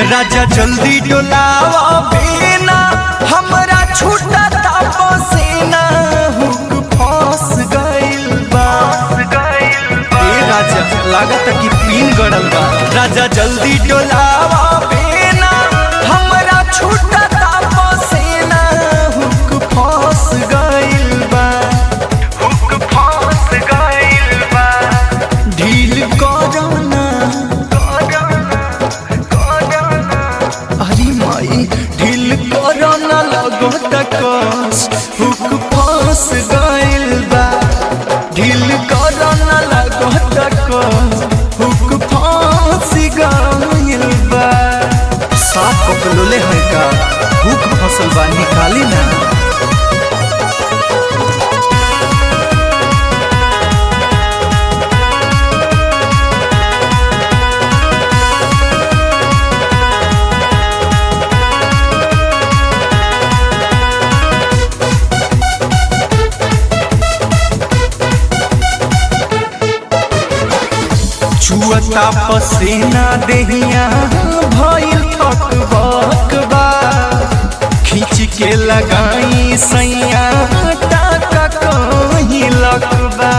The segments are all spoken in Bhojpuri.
राजा जल्दी डोलावा बिना हमरा छूटा पसीना हुक फंस गइल बा ए राजा लागत कि पीन गड़ल बा राजा जल्दी डोलावा बिना हमरा छूटा पसीना हुक फंस गइल बा हुक फंस गइल बा ढील करना अरे माई ढील करना लगो तकस हुक फंस गइल बा ढील करना लगो तकस हुक फंस गइल बा साफ पकलोले है का हुक फसल बा निकाली ना छुअता पसीना देहिया भइल थक बकबा खींच के लगाई सैया टाका कहीं लकबा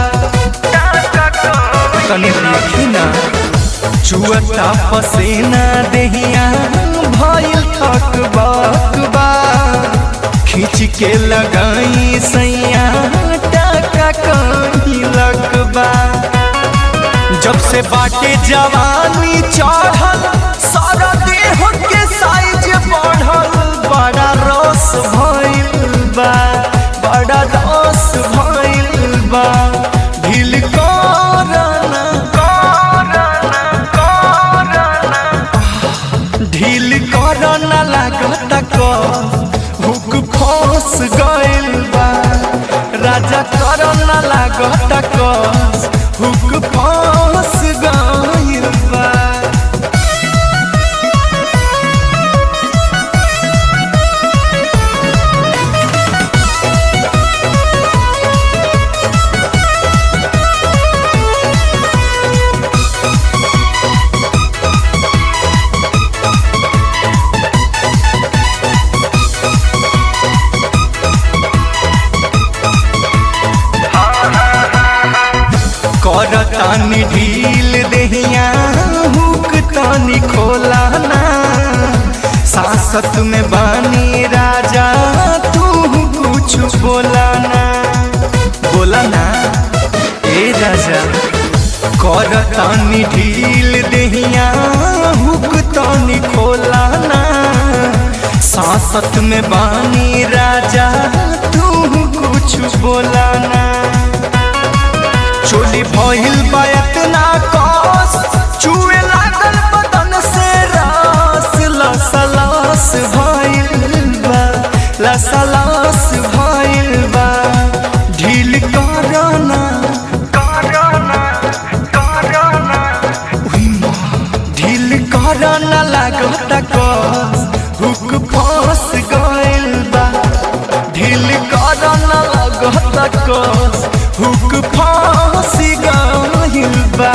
तनी देखी ना छुअता पसीना देहिया भइल थक बकबा खींच के लगाई सैया टाका कहीं लकबा जब से बाटे जवानी चढ़ल सारा देह के साइज बढ़ल बड़ा रस भइल बा बड़ा रस भइल बा ढील करना करना करना ढील करना लागत क हुक फंस गइल बा राजा करना लागत क हुक फंस गइल बा करतानी ढील देहिया हुक तानी खोलाना सासत में बानी राजा तू कुछ बोलाना बोलाना ए राजा करतानी ढील देहिया हुक तानी खोलाना सासत में बानी राजा तू कुछ बोलाना चोली भइल बा एतना कस चुए लागल बदन से रस लसलस भइल बा लसलस भइल बा ढील करना करना करना उही माँ ढील करना लागत कस हुक फंस गइल बा ढील करना लागत कस हुक फंस गइल बा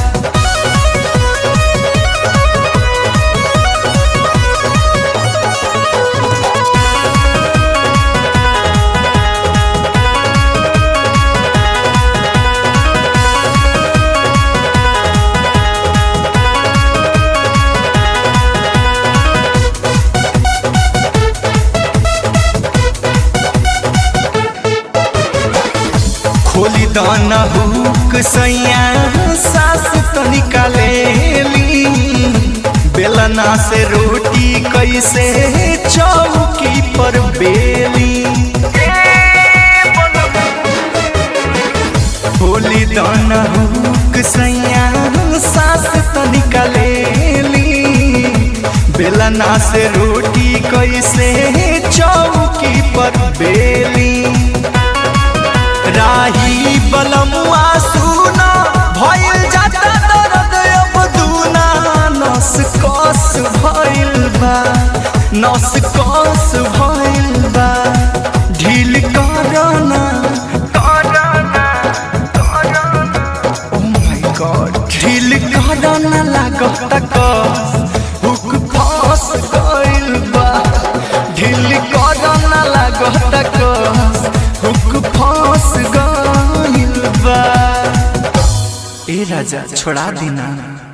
खोली दाना हुक सैया सास तनिका लेली बेलना से रोटी कैसे चौकी पर बेली खोली दाना हुक सैया सास तनिका लेली बेलना से रोटी कैसे चौकी पर बेली राही बलमुआ सुना भइल जाता दर्द अब दूना नस कस भइल बा नस कस भइल बा ढील करना करना करना ओ माय गॉड ढील करना लागत कस हुक फंस लगता कस हुक फंस गइल बा ए राजा छोड़ा दीना